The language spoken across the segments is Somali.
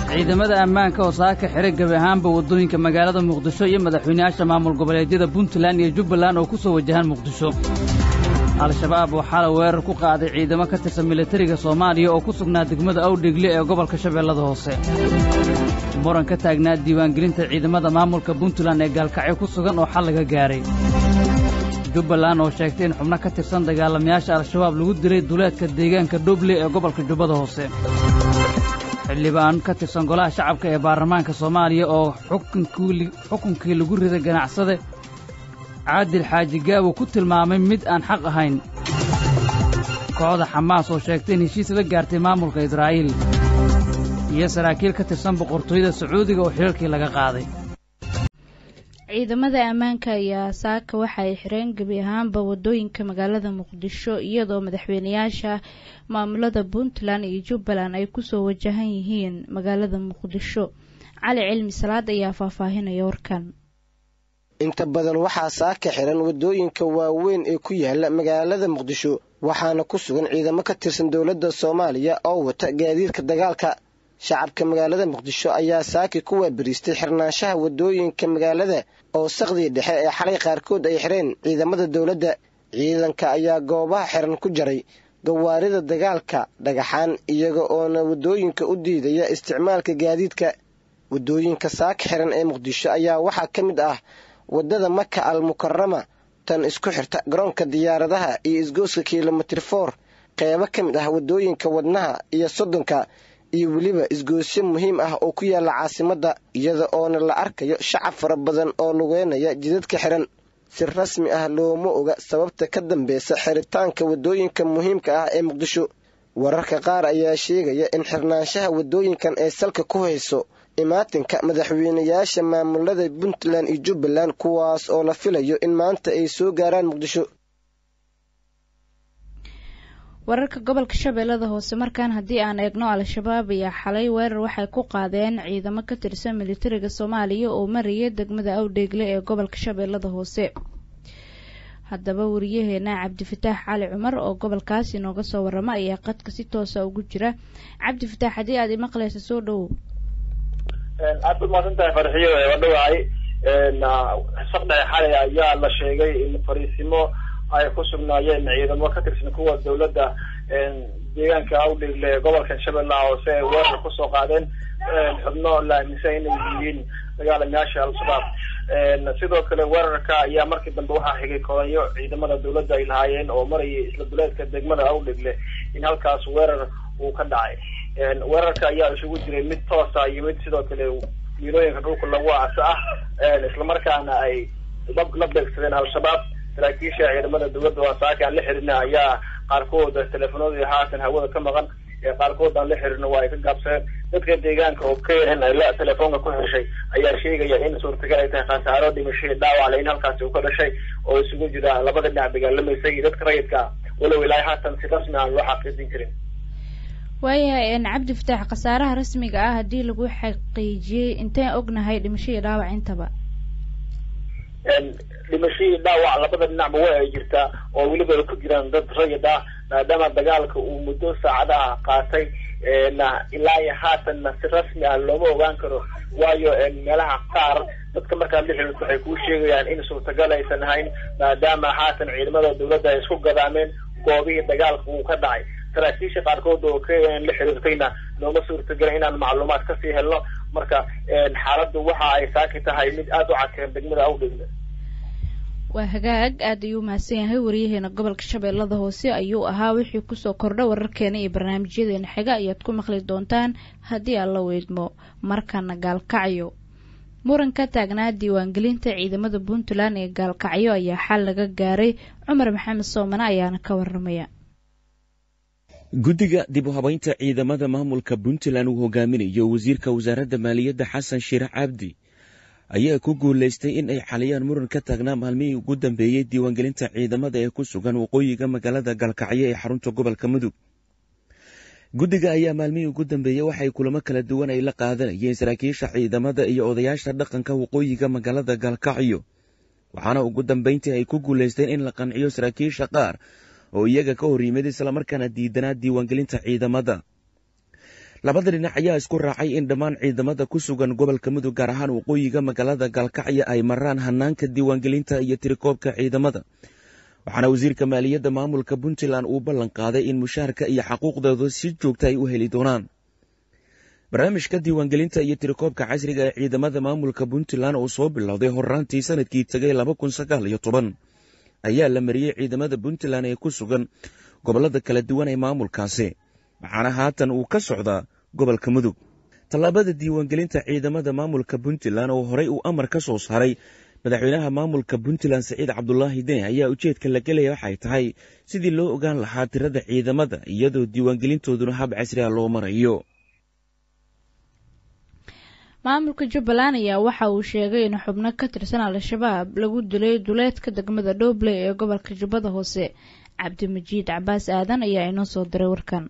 ciidamada ammaanka oo saaka xiray gebi ahaanba waddooyinka magaalada muqdisho iyo madaxweynayaasha maamul goboleedyada puntland iyo jubbaland oo ku soo wajahaan muqdisho al-shabaab waxaa la weerar ku qaaday ciidamo ka tirsan militariga soomaaliya oo ku sugnaa degmada awdhegle ee gobolka shabeellada hoose muran ka taagnaa diiwaangelinta ciidamada maamulka puntland ee gaalkacyo ku sugan oo xal laga gaahay jubbaland oo sheegtay in xubno ka tirsan dagaalamayaasha al-shabaab lagu dilay duleedka deegaanka dhoble ee gobolka jubbada hoose xildhibaan ka tirsan golaha shacabka ee baarlamaanka soomaaliya oo xukunkii lagu riday ganacsade caadil xaaji gaawo ku tilmaamay mid aan xaq ahayn kooxda xamaas oo sheegtay in heshiis la gaartay maamulka israa'iil iyo saraakiil ka tirsan boqortooyada sacuudiga oo xiriirkii laga qaaday ciidamada ammaanka ayaa saaka waxa ay xireen gebi ahaanba waddooyinka magaalada muqdisho iyadoo madaxweynayaasha maamulada puntland iyo jubbaland ay kusoo wajahan yihiin magaalada muqdisho cali cilmi salaad ayaa faahfaahinaya warkan inta badan waxaa saaka xiran waddooyinka waaweyn ee ku yaala magaalada muqdisho waxaana ku sugan ciidamo ka tirsan dowladda soomaaliya oo wata gaadiidka dagaalka shacabka magaalada muqdisho ayaa saaki ku waabariistay xirnaanshaha waddooyinka magaalada oo saqdii dhexe ee xalay qaarkood ay xireen ciidamada dowladda ciidanka ayaa goobaha xiran ku jaray gawaarida dagaalka dhagaxaan iyaga oona waddooyinka u diidaya isticmaalka gaadiidka waddooyinka saaka xiran ee muqdisho ayaa waxaa ka mid ah waddada maka al mukarama tan isku xirta garoonka diyaaradaha iyo isgooska kilomitir for qeybo ka mid ah waddooyinka wadnaha iyo soddonka iyo weliba isgoosyo muhiim ah oo ku yaalla caasimadda iyada oona la arkayo shacab fara badan oo lugeynaya jidadka xiran si rasmi ah looma oga sababta ka dambeysa xiritaanka waddooyinka muhiimka ah ee muqdisho wararka qaar ayaa sheegaya in xirnaanshaha waddooyinkan ay salka ku hayso imaatinka madaxweynayaasha maamulada puntland iyo jubbaland kuwaas oo la filayo in maanta ay soo gaaraan muqdisho wararka gobolka shabeellada hoose markaan haddii aan eegno al-shabaab ayaa xalay weerar waxay ku qaadeen ciidamo ka tirsan militariga soomaaliya oo maraya degmada awdheegle ee gobolka shabeellada hoose haddaba wariyaheena cabdifataax cali cumar oo gobolkaas inooga soo warama ayaa qadka si toosa ugu jira cabdifataax haddii aad imaqlaysa soo dhowow aad u mahadsan tahay farxiyo waa dhawahay saqdhexe xalay ayaa la sheegay in fariisimo ay ku sugnaayeen ciidamo ka tirsan kuwa dawladda deegaanka awdheegle ee gobolka shabeellaha hoose ay weerar kusoo qaadeen xubno la aaminsan inay yihiin dagaalamayaasha al-shabaab sidoo kale weerarka ayaa markii dambe waxaa xigay kodanyo ciidamada dawladda ay lahaayeen oo marayay isla duleedka degmada awdheegle in halkaas weerar uu ka dhacay weerarka ayaa isugu jiray mid toosa iyo mid sidoo kale miilooyinka dhulka lagu aaso ah islamarkaana ay la beegsadeen al-shabaab saraakiisha ciidamada dawladda waa saaka aan la xirina ayaa qaarkood teleefonoodii haatan hawada ka maqan qaarkood aan la xirino waa ay ka gaabsadeen dadka deegaanka oo keenan ay la telefoonka ku xeshay ayaa sheegaya in suurtagal ay tahay khasaaro dhimashay dhaawac le in halkaasi uu ka dhashay oo isugu jira labada dhinac dagaalamaysay iyo dadka rayidka walow ilaa haatan si rasmi aan loo xaqiijin karin waayahay cabdi fataax khasaaraha rasmiga ah haddii lagu xaqiijiyey inteen ognahay dhimasho iyo dhaawac intaba dhimashadii dhaawac labada dhinacba waa ay jirtaa oo weliba ay ku jiraan dad rayid ah maadaama dagaalka uu muddo saacadaha qaatay ilaa iyo haatanna si rasmi ah looma ogaan karo waayo meelaha qaar dadka markaad la xiriirto waxay kuu sheegayaan in suurtagal aysan ahayn maadaama haatan ciidamada dawladda ay isku gadaameen goobihii dagaalka uu ka dhacay saraakiisha qaarkood oo kn la xiriirtayna nooma suurtagelin inaan macluumaad kasii helno marka xaaladdu waxa ay saaki tahay mid aada u cadkeen degmada awdhegle waa hagaag aad ayuu mahadsan yahay wariyaheena gobolka shabeellada hoose ayuu ahaa wixii kusoo kordha wararkeena iyo barnaamijyadeena xiga ayaad ku maqli doontaan haddii aan la weydmo markana gaalkacyo muran ka taagnaa diiwaangelinta ciidamada puntland ee gaalkacyo ayaa xal laga gaaray cumar maxamed soomane ayaana ka waramaya guddiga dib u habaynta ciidamada maamulka puntland uu hogaaminayo wasiirka wasaaradda maaliyadda xasan shiirax cabdi ayaa ku guulaystay in ay xaliyaan muran ka taagnaa maalmihii ugu dambeeyey diiwaangelinta ciidamada ee ku sugan waqooyiga magaalada galkacyo ee xarunta gobolka mudug guddiga ayaa maalmihii ugu dambeeyey waxay kulamo kala duwan ay la qaadanayeen saraakiisha ciidamada iyo odayaasha dhaqanka waqooyiga magaalada galkacyo waxaana ugu dambeyntii ay ku guulaysteen in la qanciyo saraakiisha qaar oo iyaga ka hor yimid islamarkaana diidanaa diiwaangelinta ciidamada labada dhinac ayaa isku raacay in dhammaan ciidamada ku sugan gobolka mudug gaar ahaan waqooyiga magaalada gaalkacyo ay maraan hanaanka diiwaangelinta iyo tirikoobka ciidamada waxaana wasiirka maaliyadda maamulka puntland uu ballan qaaday in mushaharka iyo xaquuqdooda si joogta ay u heli doonaan barnaamijka diiwaangelinta iyo tirikoobka casriga ee ciidamada maamulka puntland oo soo bilowday horraantii sanadkii tegay laba kun sagaal iyo toban ayaa la mariyey ciidamada puntland ee ku sugan gobollada kala duwan ee maamulkaasi waxaana haatan uu ka socdaa gobolka mudug tallaabada diiwaangelinta ciidamada maamulka puntland oo horey uu amar ka soo saaray madaxweynaha maamulka puntland saciid cabdulaahi deni ayaa ujeedka la gelaya waxay tahay sidii loo ogaan lahaa tirada ciidamada iyadoo diiwaangelintooduna hab casriga loo marayo maamulka jubbaland ayaa waxa uu sheegay in xubno ka tirsan al-shabaab lagu dilay duleedka degmada dhoobley ee gobolka jubbada hoose cabdimajiid cabaas aadan ayaa inoo soo diray warkan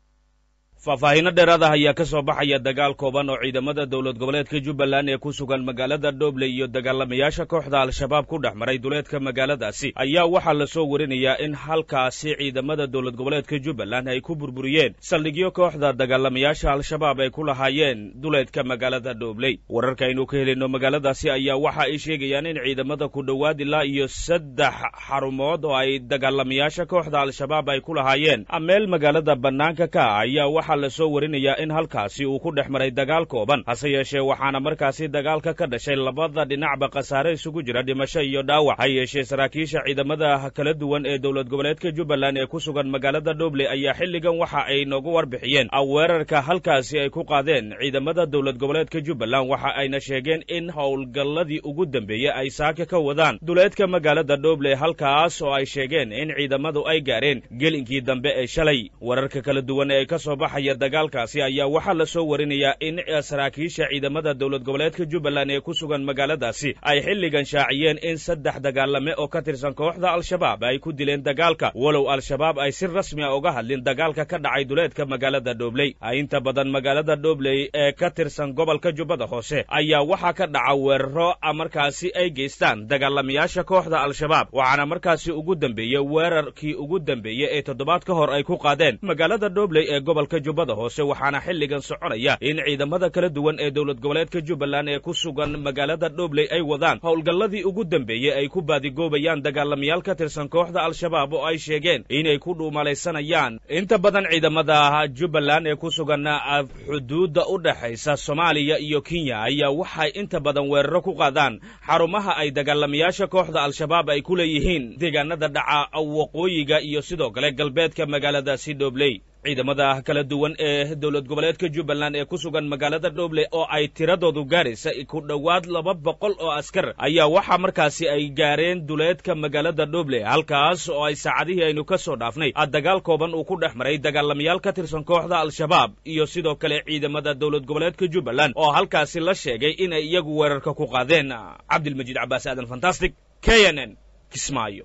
faahfaahiino dheeraad ah ayaa ka soo baxaya dagaal kooban oo ciidamada dowlad goboleedka jubbaland ee ku sugan magaalada dhobley iyo dagaalamayaasha kooxda al-shabaab ku dhex maray duleedka magaaladaasi ayaa waxaa lasoo warinayaa in halkaasi ciidamada dowlad goboleedka jubbaland ay ku burburiyeen saldhigyo kooxda dagaalamayaasha al-shabaab ay ku lahaayeen duleedka magaalada dhobley wararka aynu ka helayno magaaladaasi ayaa waxa ay sheegayaan in ciidamada ku dhowaad ilaa iyo saddex xarumood oo ay dagaalamayaasha kooxda al-shabaab ay ku lahaayeen meel magaalada bannaanka ka ah ayaa waxaa lasoo warinayaa in halkaasi uu ku dhex maray dagaal kooban hase yeeshee waxaana markaasi dagaalka ka dhashay labada dhinacba khasaare isugu jira dhimasho iyo dhaawac ha yeeshee saraakiisha ciidamada kala duwan ee dowlad goboleedka jubbaland ee ku sugan magaalada dhobley ayaa xilligan waxa ay noogu warbixiyeen weerarka halkaasi ay ku qaadeen ciidamada dowlad goboleedka jubbaland waxa ayna sheegeen in howlgalladii ugu dambeeyey ay saaka ka wadaan duleedka magaalada dhobley halkaas oo ay sheegeen in ciidamadu ay gaareen gelinkii dambe ee shalay wararka kala duwan ee ay ka soo baxaya dagaalkaasi ayaa waxaa lasoo warinayaa in saraakiisha ciidamada dowlad goboleedka jubbaland ee ku sugan magaaladaasi ay xilligan shaaciyeen in saddex dagaalame oo ka tirsan kooxda al-shabaab ay ku dileen dagaalka walow al-shabaab ay si rasmi a uga hadlin dagaalka ka dhacay duleedka magaalada dhobley inta badan magaalada dhobley ee ka tirsan gobolka jubbada hoose ayaa waxaa ka dhaca weeraro markaasi ay geystaan dagaalamayaasha kooxda al-shabaab waxaana markaasi ugu dambeeyey weerarkii ugu dambeeyey ee toddobaad ka hor ay ku qaadeen magaalada dhobley ee gobolka jubbada hoose waxaana xilligan soconaya in ciidamada kala duwan ee dowlad goboleedka jubbaland ee ku sugan magaalada dhobley ay wadaan howlgalladii ugu dambeeyey ay ku baadigoobayaan dagaalamayaal ka tirsan kooxda al-shabaab oo ay sheegeen inay ku dhuumalaysanayaan inta badan ciidamada jubbaland ee ku sugan xuduudda u dhexaysa soomaaliya iyo kenya ayaa waxay inta badan weeraro ku qaadaan xarumaha ay dagaalamayaasha kooxda al-shabaab ay ku leeyihiin deegaanada dhaca waqooyiga iyo sidoo kale galbeedka magaaladaasi dhobley ciidamada kala duwan ee dowlad goboleedka jubbaland ee ku sugan magaalada dhoble oo ay tiradoodu gaaraysa ku dhowaad laba boqol oo askar ayaa waxaa markaasi ay gaareen duleedka magaalada dhoble halkaas oo ay saacadihii aynu ka soo dhaafnay dagaal kooban uu ku dhex maray dagaalamayaal ka tirsan kooxda al-shabaab iyo sidoo kale ciidamada dowlad goboleedka jubbaland oo halkaasi la sheegay inay iyagu weerarka ku qaadeen cabdilmajiid cabaas aadan fantastic k n n kismaayo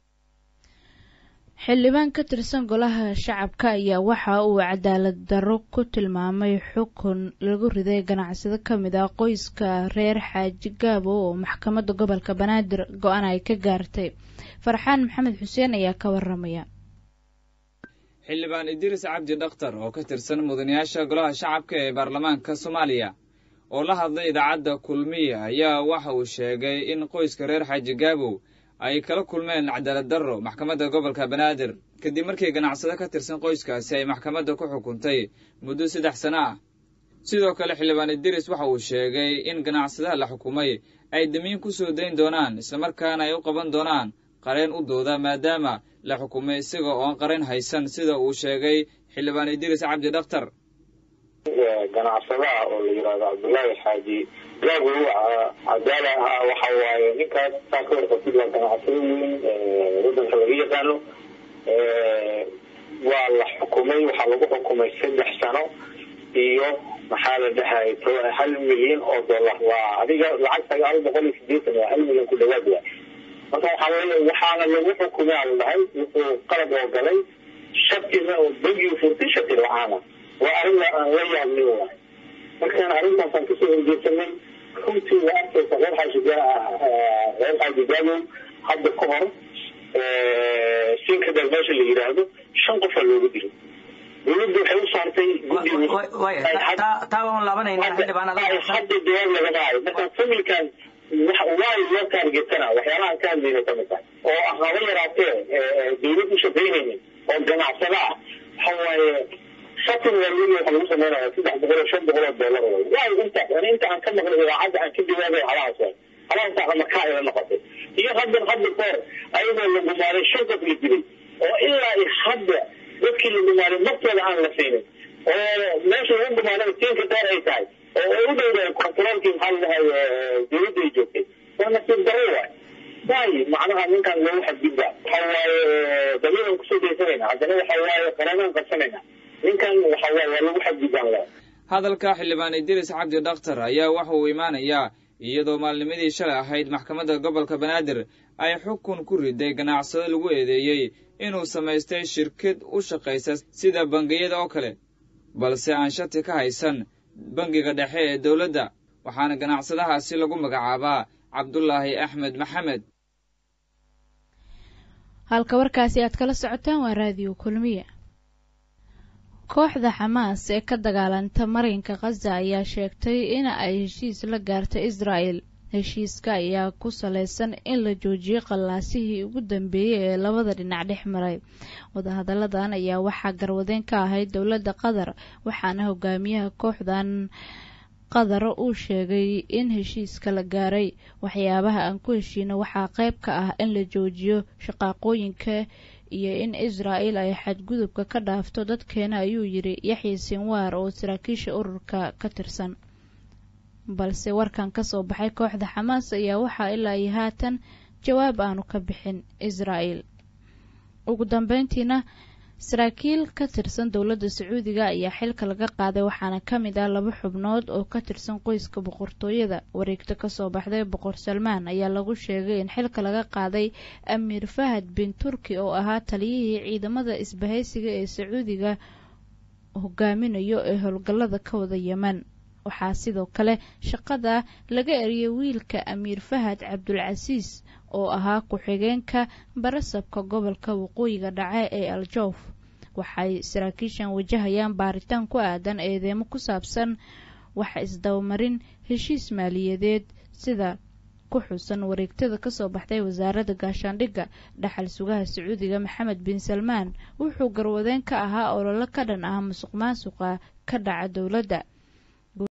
xildhibaan ka tirsan golaha shacabka ayaa waxa uu cadaalad darro ku tilmaamay xukun lagu riday ganacsado ka mid ah qoyska reer xaaji gaabo oo maxkamadda gobolka banaadir go-aan ay ka gaartay farxaan maxamed xuseen ayaa ka waramaya xildhibaan idriis cabdi dhakhtar oo ka tirsan mudanayaasha golaha shacabka ee baarlamaanka soomaaliya oo la hadlay idaacadda kulmiya ayaa waxa uu sheegay in qoyska reer xaaji gaabow ay kala kulmeen cadaalad darro maxkamadda gobolka banaadir kadib markii ganacsado ka tirsan qoyskaasi ay maxkamadda ku xukuntay muddo saddex sano ah sidoo kale xildhibaan idris waxa uu sheegay in ganacsadaha la xukumay ay damiin ku soo dayn doonaan islamarkaana ay u qaban doonaan qareen u dooda maadaama la xukumay isaga oon qareen haysan sida uu sheegay xildhibaan idris cabdi dhakhtar ganacsadaha oo la yidhahdo cabdullaahi xaaji gaago cadaala ah waxa waaye ninkaas saa ka warqabtid waa ganacsado weyn waddanka laga yaqaano waa la xukumay waxaa lagu xukumay saddex sano iyo maxaa la dhahay hal milyan oo dollar waa adiga lacag sagaal boqol iyo sideetan waa hal milyan ku dhawaad waay marka waxaa weye waxaana lagu xukumay ala dhahay wuxuu qalab oo galay shatina oo bangigu furtay shati la-aana waa arrin aan la yaabnay waay markaan arrintaasaan kasoo horjeedsanay runtii waa arkaysa reer xaajiga reer xaajigaalow hadda ka hor sinkadal meesha la yidhaahdo shan qofaa loogu dilay dowladdu waxay u saartay taa waan laabanayna xildhibaan hadda jawaab lagama hayo marka familkan waayo loo taargetana waxyaalahan ka hadlayna kamid tahay oo ah haba yaraatee dowlad u shaqaynaynin oo ganacsada ah waxa waaye shatin waalweli waxa lagu sameynaya saddex boqol oo shan boqol oo dollar way waayo intaas ani inta aan ka maqlay idaacadda aan ka jawaabay halahaas waay halahaas aa markaa ila noqotay iyo haddan hadda koor ayagoo la gumaaday shan qof la dilay oo ilaa i hadda dadkii la gumaaday naftooda aan la siinin oo meesha lagu gumaaday tiinka dheer ay tahay oo u dhowdahay controolkii maxaa ladahay dowladda ay joogtay waa nasiib darro waay waayo macnaha ninkan loogu xadgudba waxa waaye dabiiban kusoo daysanayna haddana waxa waaye qaranaan qabsanayna ninkan waxa waaye waa lagu xadgudbaan leh hadalka xildhibaan idris cabdi dhakhtar ayaa waxa uu imaanayaa iyadoo maalnimadii shalay ahayd maxkamadda gobolka banaadir ay xukun ku riday ganacsado lagu eedeeyey inuu samaystay shirkad u shaqaysa sida bangiyada oo kale balse aan shati ka haysan bangiga dhexe ee dowladda waxaana ganacsadahaasi lagu magacaabaa cabdulaahi axmed maxamed halka warkaasi aad kala socotaan waa raadiyo kulmiye kooxda xamaas ee ka dagaalanta marinka khaza ayaa sheegtay in ay heshiis la gaartay israa'el heshiiska ayaa ku saleysan in la joojiyey qallaasihii ugu dambeeyey ee labada dhinac dhex maray wadahadalladan ayaa waxaa garwadeen ka ahayd dowladda qatar waxaana hogaamiyaha kooxdan qatar uu sheegay in heshiiska la gaaray waxyaabaha aan ku heshiino waxaa qayb ka ah in la joojiyo shaqaaqooyinka iyo in israa'el ay xadgudubka ka dhaafto dadkeena ayuu yidhi yaxya sinwaar oo saraakiisha ururka ka tirsan balse warkan ka soo baxay kooxda xamaas ayaa waxaa ilaa iyo haatan jawaab aanu ka bixin israa'el ugu dambeyntiina saraakiil ka tirsan dowladda sacuudiga ayaa xilka laga qaaday waxaana ka mid ah laba xubnood oo ka tirsan qoyska boqortooyada wareegto kasoo baxday boqor salmaan ayaa lagu sheegay in xilka laga qaaday amiir fahad bin turki oo ahaa taliyihii ciidamada isbahaysiga ee sacuudiga hogaaminayo ee howlgallada ka wada yeman waxaa sidoo kale shaqada laga eriyay wiilka amiir fahad cabdulcasiis oo ahaa ku-xigeenka barasabka gobolka waqooyiga dhace ee aljoof waxay saraakiishan wajahayaan baaritaan ku aadan eedeemo ku saabsan waxa isdabamarin heshiis maaliyadeed sida ku xusan wareegtada kasoo baxday wasaaradda gaashaandhigga dhaxal sugaha sacuudiga maxamed bin salmaan wuxuu garwadeen ka ahaa ololo ka dhan ah musuq maasuqa ka dhaca dowladda